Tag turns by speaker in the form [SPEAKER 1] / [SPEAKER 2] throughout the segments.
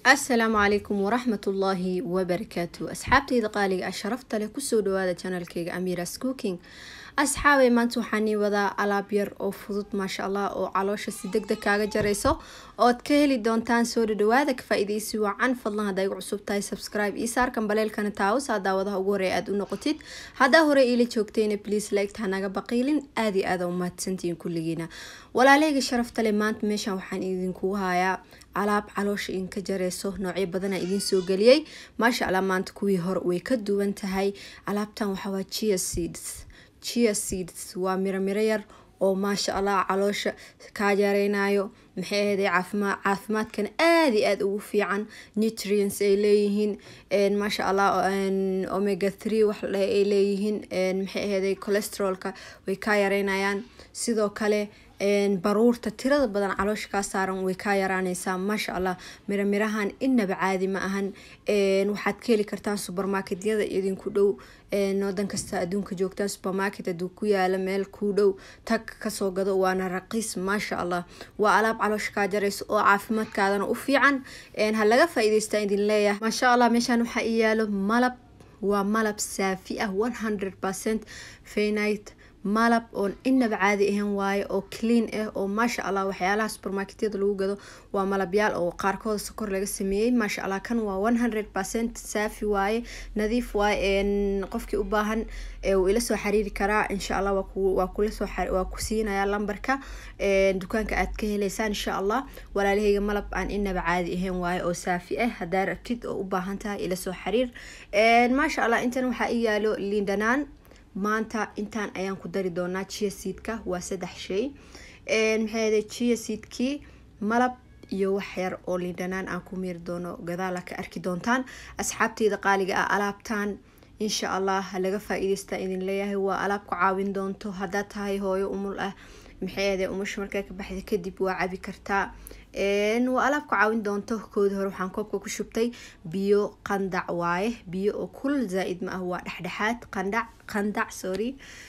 [SPEAKER 1] asalaamu calaykum waraxmatullaahi wabarakaatu asxaabtayda qaaliga ah sharafta leh kusoo dhawaada janalkeyga amiras cooking asxaabay maanta waxaanii wadaa alaab yar oo fudud maasha allah oo caloosha si deg deg kaaga jarayso ood ka heli doontaan soo dhadhawaada ka faa-ideysi wacan fadlan haddaa igu cusub tahay subscribe io saarkan baleelkana taawus aa daawadaha ugu horey aada u noqotid haddaa hore iila joogtayna please liked hanaga baqiilin aada iyo aada u mahadsantihiin kulligiina walaaleyga sharafta leh maanta meeshan waxaan idinkugu hayaa alaab caloosha idinka jareyso noocyo badana idiin soo geliyey maasha allah maanta kuwii hore way ka duwan tahay alaabtan waxawaa chia seeds chia seeds waa miro miro yar oo maasha allah caloosha kaa yareynayo maxay ahaday caafimaad caafimaadkana aada iyo aada ugu fiican nutrients ay leeyihiin maasha allah omega three wax ladhahay ay leeyihiin maxay ahaday cholesterolka way kaa yareynayaan sidoo kale baruurta tirada badan caloosha kaa saaran way kaa yaraaneysaa maasha allah miro mirahan inaba caadi ma ahan waxaad ka heli kartaan supermarketyada idinku dhow wadan kasta adduunka joogtaan supermarket aduu ku yaala meel kuu dhow tag kasoo gado waana raqiis maasha allah waa alaab caloosha kaa jarayso oo caafimaadkaadana u fiican ha laga faa-iideystaa idin leeyahay maasha allah meeshaan waxaa i yaalo malab waa malab saafi ah one hundred percent faynite malab oon inaba caadi ahan waaye oo clean ah oo maasha allah waxyaalaha supermarketyada lagu gado waa malabyaal oo qaarkooda sokor laga sameeyey maasha allah kan waa one hundred percent saafi waaye nadiif waaye qofkii u baahan uu ila soo xiriiri karaa insha allah waa kulasoo waa ku siinaya lambarka dukaanka aad ka heleysaan insha allah walaalahayga malab aan inaba caadi ahayn waaye oo saafi ah hadaa rabtid oo u baahan tahay ila soo xiriir maasha allah intan waxaa i yaalo liindhanaan maanta intaan ayaan ku dari doonaa chia seedka waa saddex shay maxay chia seedkii malab iyo wax yar oo liindhanaan aan ku miiri doono gadaala ka arki doontaan asxaabteyda qaaliga ah alaabtan insha allah laga faa-iideystaa idin leeyahay waa alaab ku caawin doonto haddaad tahay hooyo umul ah maxay ahday umusha markaa ka baxda kadib waa cabi kartaa waa alaab ku caawin doonto koodii hore waxaan koobka ku shubtay biyo qandac waaye biyo oo kul zaa-id ma ah waa dhexdhexaad qandhac qandac sorry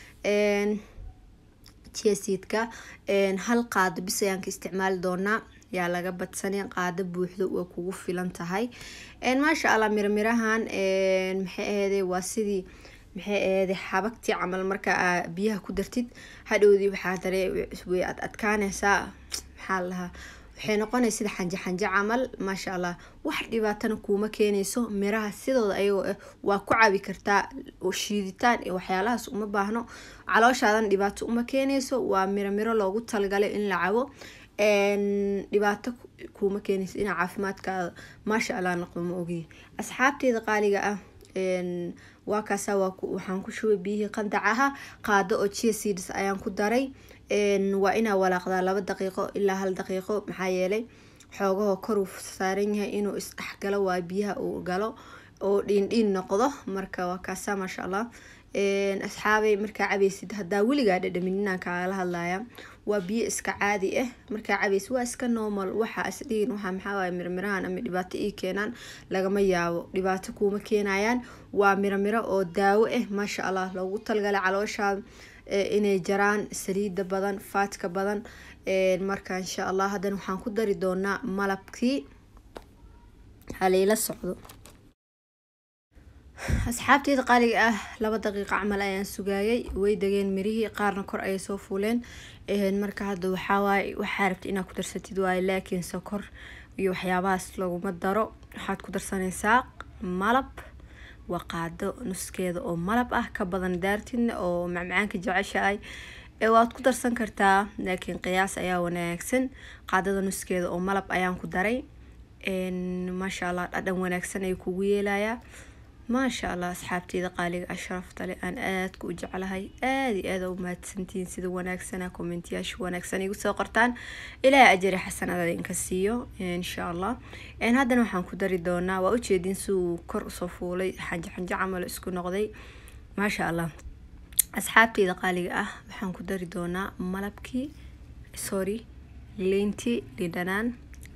[SPEAKER 1] jiaseedka hal qaado bis ayaan ka isticmaali doonaa yaa laga badsanay qaado buuxdo waa kugu filan tahay maasha allah miramirahan maxay ahayday waa sidii maxay ahayday xabagtii camal markaa biyaha ku dartid hadhowdii waxaa daree way ad adkaaneysaa maxaa lahaa waxay noqonaysa sida xanje xanje camal maasha allah wax dhibaatana kuuma keenayso miraha sidooda ayagoo ah waa ku cabi kartaa oo shiiditaan iyo waxyaalahaas uma baahno calooshaadan dhibaato uma keenayso waa miro miro loogu talagalay in la cabo dhibaato kuuma keenayso inaa caafimaadkaada maasha allah noqdo ma ogiy asxaabteeda qaaliga ah waa kaasa waxaan ku shubay biyihii qandac aha qaado oo chia seeds ayaan ku daray waa inaa walaaqdaa laba daqiiqo ilaa hal daqiiqo maxaa yeelay xoogahoo koruu saaran yahay inuu isdhexgalo waa biyaha uu galo oo dhiindhiin noqdo marka waa kaasa maasha allah asxaabay markaa cabeysid hadaa weligaa dhadhamin inaan kaagala hadlaya waa biyo iska caadi ah markaa cabeysid waa iska normal waxa isdhihin waxa maxaawaay mirmirahan ama dhibaato ii keenaan lagama yaabo dhibaato kuuma keenayaan waa miro miro oo daawo ah maasha allah loogu talgalay calooshaa inay jaraan saliida badan faatka badan marka insha allah haddana waxaan ku dari doonaa malabkii halayla socdo asxaabteeda qaaliga ah laba daqiiqo camal ayaan sugaayay way degeen mirihii qaarna kor ayay soo fuuleen marka hadda waxawaaye waxaa rabta inaad ku darsatid waaye laakiin sokor iyo waxyaabahaas laguma daro waxaad ku darsanaysaa malab waa qaado nuskeeda oo malab ah ka badan daartidna oo macmacaanka jeceshahay waad ku darsan kartaa laakiin qiyaas ayaa wanaagsan qaadada nuskeeda oo malab ayaan ku daray maasha allah dhadhan wanaagsan ayuu kugu yeelayaa maasha allah asxaabteeda qaaliga ashrafta leh aan aadka u jeclahay aada iyo aada u mahadsantihiin sida wanaagsana kommentiyaasha wanaagsan igu soo qortaan ilaahay ajari xasanada idinka siiyo insha allah haddana waxaan ku dari doonaa waa ujeedin si uu kor usoo fuulay xanjo xanjo camal isku noqday maasha allah asxaabteeda qaaliga ah waxaan ku dari doonaa malabkii sorry leyntii lindhanaan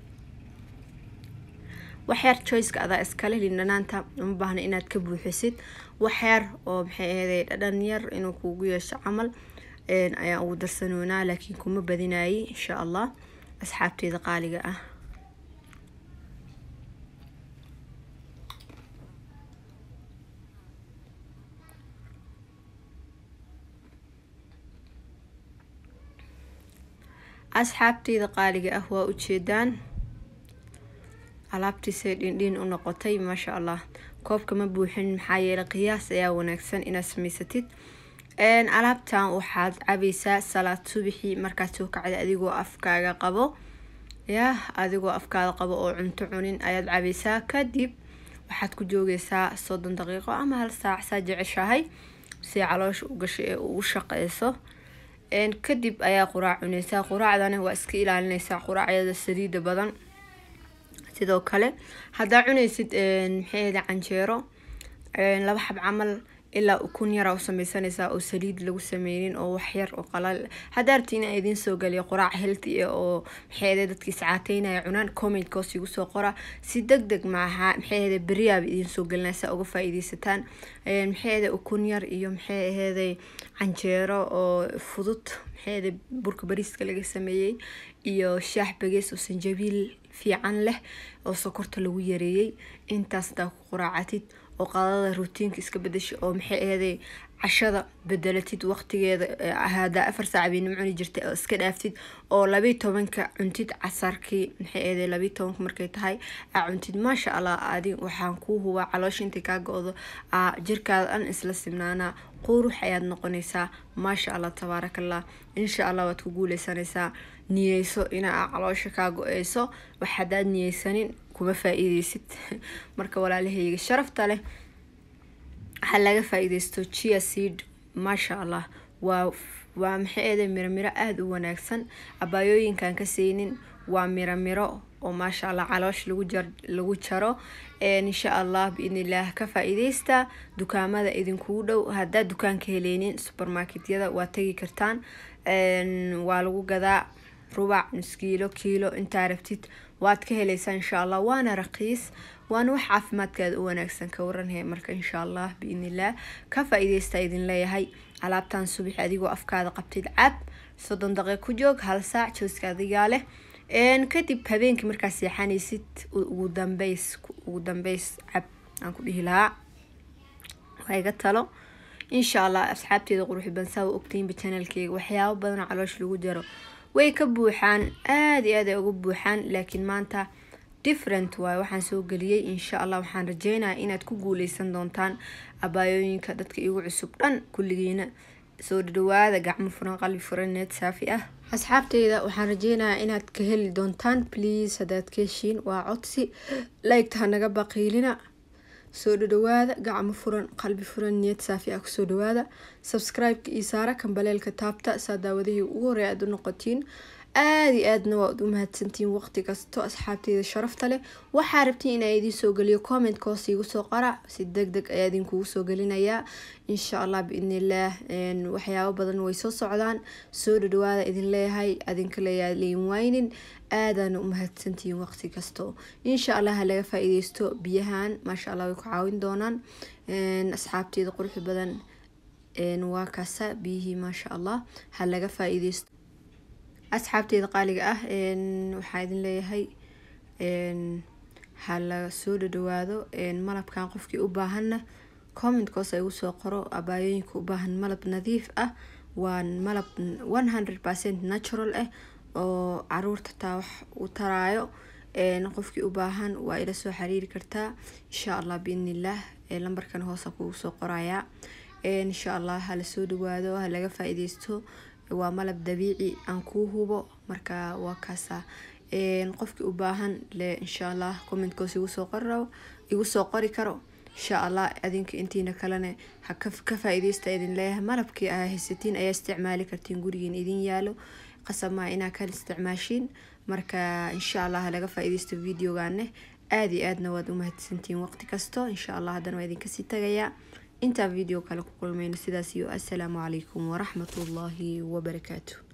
[SPEAKER 1] waxyar choiceka adaa iskale lindhanaanta uma baahna inaad ka buuxisid waxyar oo maxay ahaday dhadhan yar inuu kugu yeesho camal ayaan ugu darsanoonaa laakiin kuma badinayay insha allah asxaabteeda qaaliga ah asxaabteyda qaaliga ah waa ujeedaan alaabtiisay dhindhin u noqotay maasha allah koobka ma buuxin maxaa yeelay qiyaas ayaa wanaagsan inaad samaysatid alaabtan waxaad cabaysaa salaad subixii markaad soo kacda adigoo afkaaga qabo yah adigoo afkaada qabo oo cunto cunin ayaad cabaysaa kadib waxaad ku joogeysaa soddon daqiiqo ama hal saac saa jeceshahay si caloosha u gasho ee ugu shaqeyso kadib ayaa quraac cuneysaa quraacdana waa iska ilaalineysaa quraacyada saliida badan sidoo kale haddaa cuneysid maxaahda canjeero laba xab camal ilaa ukun yara u sameysanaysaa oo saliid lagu sameynin oo waxyar oo qalal haddaa rabti inaa idiin soo galiyo quraac healthy ah oo maxaahda dadkii iscaateynaya cunaan commentkoos igu soo qora si deg deg maaha maxaahda beriyaaba idiin soo gelinaa saa uga faa-iideysataan maxaahda ukun yar iyo maxay aheeday canjeero oo fudud maxaahda burka bariiska laga sameeyey iyo shaax bagees oo sanjabiil fiican leh oo sokorta lagu yareeyey intaas hadaa ku quraacatid oo qadada rutiinka iska bedesha oo maxay aheeday cashada bedelatid waqtigeeda hadaa afar saac baynimo cuni jirtay oo iska dhaaftid oo labiy tobanka cuntid casarkii maxay aheeday labiy tobanka markay tahay aa cuntid maasha allah adi waxaan kuu hubaa caloosha intay kaa go-do aa jirkaada dhan isla simnaanaa qurux ayaad noqonaysaa maasha allah tabaarakallah insha allah waad ku guuleysanaysaa niyeyso inaa caloosha kaa go-eyso wax hadaad niyeysanin kuma faa-iideysid marka walaalahayga sharafta leh waxaa laga faa-iideysto chia seed maasha allah waa waa maxay eeday miro miro aada u wanaagsan abaayooyinkan ka seynin waa miro miro oo maasha allah caloosh lagu jar lagu jaro insha allah biidnillaah ka faa-iideysta dukaamada idinkugu dhow haddaad dukaanka heleynin supermarketyada waa tegi kartaan waa lagu gadaa rubac nus kiilo kiilo intaa rabtid waad ka heleysaa insha allah waana raqiis waana wax caafimaadkaada u wanaagsan ka waranhe marka insha allah biidnillaah ka faa-iideysta idin leeyahay alaabtan subax adigoo afkaada qabtid cab soddon daqiiq ku joog hal saac jooska adigaa leh kadib habeenkii markaa seexanaysid ugu dambeys ugu dambeys cab aan ku dhihi lahaa waa iga talo insha allah asxaabteeda quruxi bansaa wa ogtaynba janalkeyga waxyaabo badanoo caloosh lagu jaro way ka buuxaan aada iyo aad ay uga buuxaan laakiin maanta different waaye waxaan soo geliyey insha allah waxaan rajeynaya inaad ku guuleysan doontaan abaayooyinka dadka igu cusub dhan kulligiina soo dhadhawaada gacmo furan qalbi furan need saafi ah asxaabteyda waxaan rajeynayaa inaad ka heli doontaan please haddaad ka heshiin waa codsi laygta hanaga baqiilina soo dhadhawaada gacmo furan qalbi furan niyad saafi ah kusoo dhawaada subscribe-ka iyo saara kambaleelka taabta saa daawadihii ugu horey aad u noqotiin aada iyo aadna waad u mahadsantiin waqti kasto asxaabteyda sharafta leh waxaa rabtiin inaa idiin soo geliyo comment hoos iigu soo qara si deg deg ayaa idinkugu soo gelinayaa insha allah biidnillaah waxyaabo badan way soo socdaan soo dhadhawaada idin leeyahay adinka leeyaa leyin waynin aadaana u mahadsantihiin waqti kasto insha allah ha laga faa-iideysto biyahan maasha allah way ku caawin doonaan asxaabteeda quruxi badan waa kaasa biyihii maasha allah ha laga faa-iideysto asxaabteeda qaaliga ah waxaa idin leeyahay ha la soo dhadhawaado malabkan qofkii u baahanna commentkoos igu soo qoro abaayooyinka u baahan malab nadiif ah waa malab one hundred percent natural ah oo caruurta taa wax u taraayo qofkii u baahan waa ila soo xiriiri kartaa insha allah biidnillaah lambarkan hoosa kugu soo qorayaa insha allah hala soo dhawaado ha laga faa-iideysto waa malab dabiici aan kuu hubo marka waa kaasa qofkii u baahan le insha allah commentkoos igu soo qori igu soo qori karo insha allah adinka intiina kalena ha ka faa-iideysta idin leeyahay malabkii aa haysatiin ayaa isticmaali kartiin gurigiin idin yaalo qasamaa inaa kala isticmaashiin marka insha allah ha laga faa-iideysto videogaane aada iyo aadna waad u mahadsantiin waqti kasto insha allah haddana waa idinkasii tagayaa intaan video kale ku kulmayno sidaas iyo assalaamu calaykum waraxmatullaahi wabarakaatu